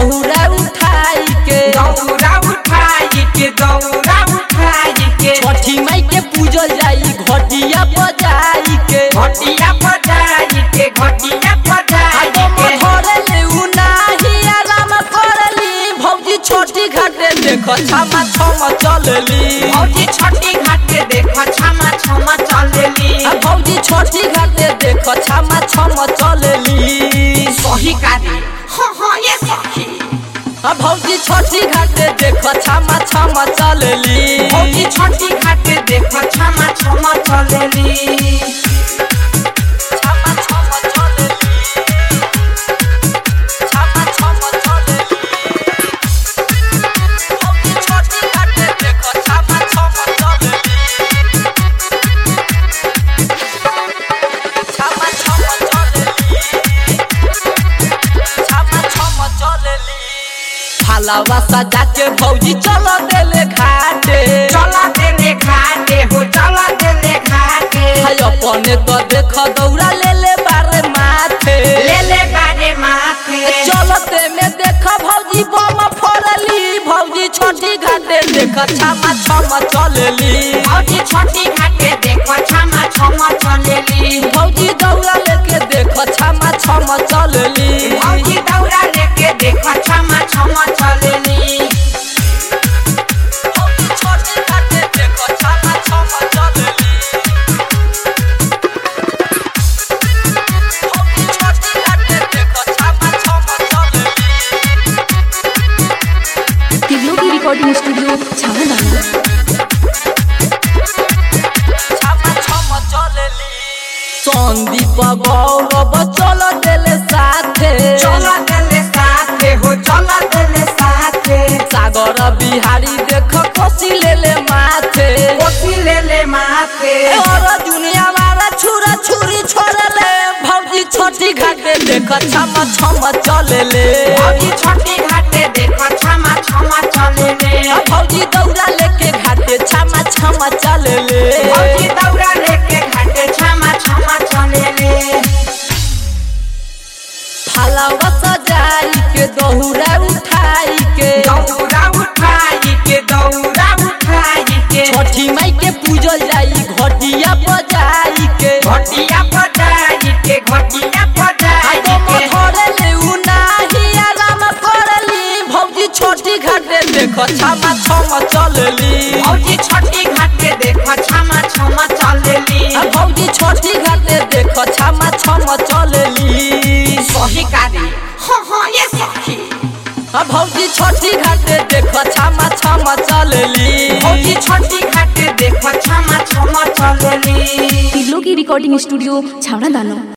दौरा उठाई के दौरा उठाई के दौरा उठाई के छठी माई के पूजल जाई घटिया बजाई के घटिया बजाई के घटिया बजाई आगो के मधरले उ नाही आराम करली भौजी छोटी घाटे देख छामा छम चलली भौजी छठी घाट के देख छमा छमा चलेली आ भौजी छोटी घाटे देख छामा छम चलली सही कादी हाँ हाँ ये सही आ भौजी छोटी घाटे देख छामा छम चलली भौजी छठी घाट के देख छमा छमा चलेली छामा छम चलली छामा छम चलली भौजी छोटी घाटे देख छामा छम चलली छामा छम चलली छामा छम चलली फालावा सजा के भौजी चल देले घाटे चला देले घाटे हो चला देले घाटे हाय अपने तो देख दौड़ा ले ले बारे माथे ले ले बारे माथे चलते में देख भौजी बम फरली भौजी छोटी घाटे देख छामा छम चलली भौजी छठी घाट के देख छमा छमा चलेली भौजी दौड़ा लेके देख छामा छम चलली भौजी दौरा लेके देख छमा छमा चलेली भौजी छोटी घाटे देख छामा छम चलली भौजी छोटी घाटे देख छामा छम चलली टिग्लो की रिकॉर्डिंग स्टूडियो छावना छामा छम चलली सन्दीप गौरव चल देले साथे चला देले साथे हो चला देले साथे सागर बिहारी देख कोसी लेले माथे कोसी ले ले माथे और दुनिया वाला छुरा छुरी छोड़ले भौजी छोटी घाटे देख छम छम चलेले भौजी छठी घाट के देख छमा छमा चलेले आ भौजी दौड़ा लेके घाटे छम छम चलेले भौजी दौरा लेके घाटे छमा छमा चलेले फलावा सजाई के दहुरा उठाई के दौरा उठाई के दौरा उठाई के छठी माई के पूजल जाई घटिया बजाई के घटिया बजाई के घटिया बजाई आगो के मधरले उ नाही आराम करली भौजी छोटी घाटे देख छामा छम चलली भौजी छठी घाट के देख छमा छमा चलेली आ भौजी छोटी घाटे देख छामा छम चलली सही कादी हाँ हाँ ये सही आ भौजी छोटी घाटे देख छामा छम चलली भौजी छठी घाट के देख छमा छमा चलेली टिग्लो की रिकॉर्डिंग स्टूडियो छावना दानो